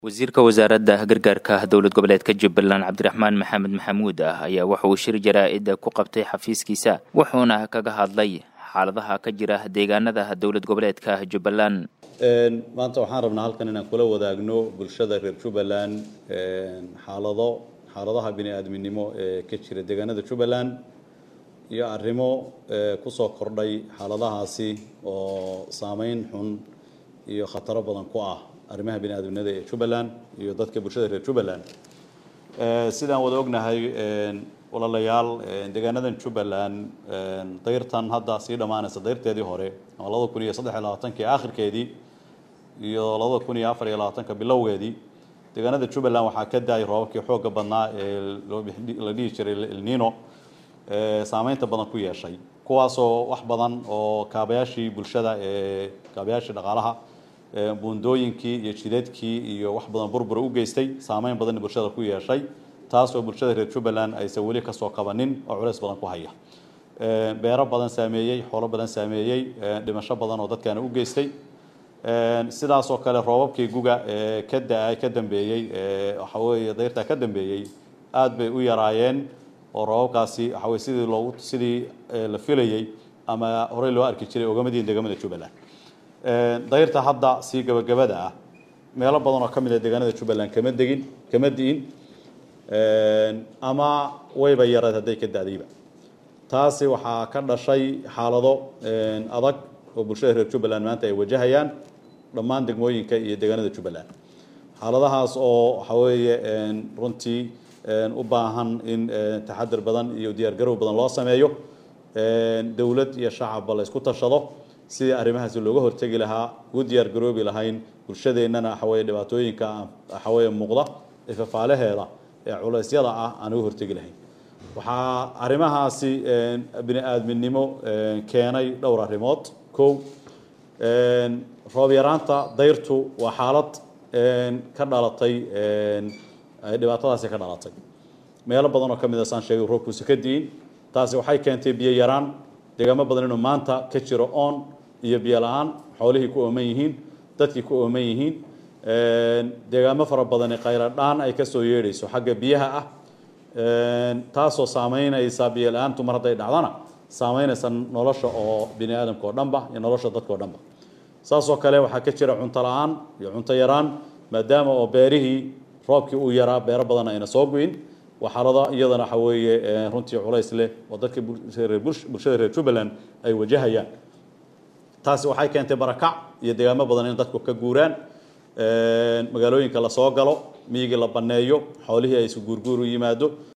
wasiirka wasaaradda gargaarka dowlad goboleedka jubbaland cabdiraxmaan maxamed maxamuud ah ayaa waxa uu shir jaraa-ida ku qabtay xafiiskiisa wuxuuna kaga hadlay xaaladaha ka jira deegaanada dowlad goboleedka jubbaland maanta waxaan rabnaa halkan inaan kula wadaagno bulshada reer jubbaland xaalado xaaladaha bini-aadminimo ee ka jira deegaanada jubbaland iyo arrimo kusoo kordhay xaaladahaasi oo saameyn xun iyo khataro badan ku ah arrimaha bini-aadminimada ee jubbaland iyo dadka bulshada reer jubbaland sidaan wada ognahay walaalayaal deegaanadan jubbaland dayrtan hadda sii dhammaanaysa dayrteedii hore ama labada kun iyo saddex iyo labaatankii aakhirkeedii iyo labada kun iyo afar iyo labaatanka bilowgeedii deegaanada jubbaland waxaa ka da-ay roobabkii xoogga badnaa ee la dhihi jiray elnino saameynta badan ku yeeshay kuwaasoo wax badan oo kaabayaashii bulshada ee kaabayaashii dhaqaalaha buundooyinkii iyo jideedkii iyo wax badan burbura u geystay saameyn badan bulshada ku yeeshay taasoo bulshada reer jubbaland aysan weli kasoo kabanin oo culeys badan ku haya beero badan saameeyey xoolo badan saameeyey dhimasho badan oo dadkaana u geystay sidaasoo kale roobabkii guga ee ka da- ka dambeeyey waxa weeye dayrtaa ka dambeeyey aada bay u yaraayeen oo roobabkaasi waxa weye sidii loogu sidii la filayey ama horey loo arki jiray ogamadiin deegaamada jubbaland dayrta hadda sii gabagabada ah meelo badan oo ka mid a deegaanada jubbaland kama degin kama di'in ama wayba yareed hadday ka da-dayba taasi waxaa ka dhashay xaalado adag oo bulshada reer jubbaland maanta ay wajahayaan dhammaan degmooyinka iyo deegaanada jubbaland xaaladahaas oo waxa weeye runtii u baahan in taxadir badan iyo diyaargarow badan loo sameeyo dowlad iyo shacabba la isku tashado sidii arrimahaasi looga hortegi lahaa ugu diyaargaroobi lahayn bulshadeennana waxaweye dhibaatooyinka waxaweye muuqda ee fafaalaheeda ee culeysyada ah aan uga hortegi lahayn waxaa arrimahaasi bini-aadminimo keenay dhowr arrimood kow roob yaraanta dayrtu waa xaalad ka dhalatay dhibaatadaasi ka dhalatay meelo badan oo ka mid a saan sheegay roobkuusa ka diin taasi waxay keentay biyo yaraan deegaamo badan inuu maanta ka jiro oon iyo biyo la-aan xoolihii ku ooman yihiin dadkii ku ooman yihiin deegaamo fara badani khayra dhaan ay kasoo yeedhayso xagga biyaha ah taasoo saameynaysa biyo la-aantu mar hadday dhacdana saameynaysa nolosha oo bini aadamka oo dhanba iyo nolosha dadka o dhanba saasoo kale waxaa ka jira cunto la-aan iyo cunto yaraan maadaama oo beerihii roobkii uu yaraa beero badan ayna soo gu-in waa xaalado iyadana waxa weeye runtii culays leh oo dadka bulshada reer jubbaland ay wajahayaan taasi waxay keentay barakac iyo deegaamo badan in dadku ka guuraan magaalooyinka lasoo galo miyigii la banneeyo xoolihii ay isu guurguur u yimaado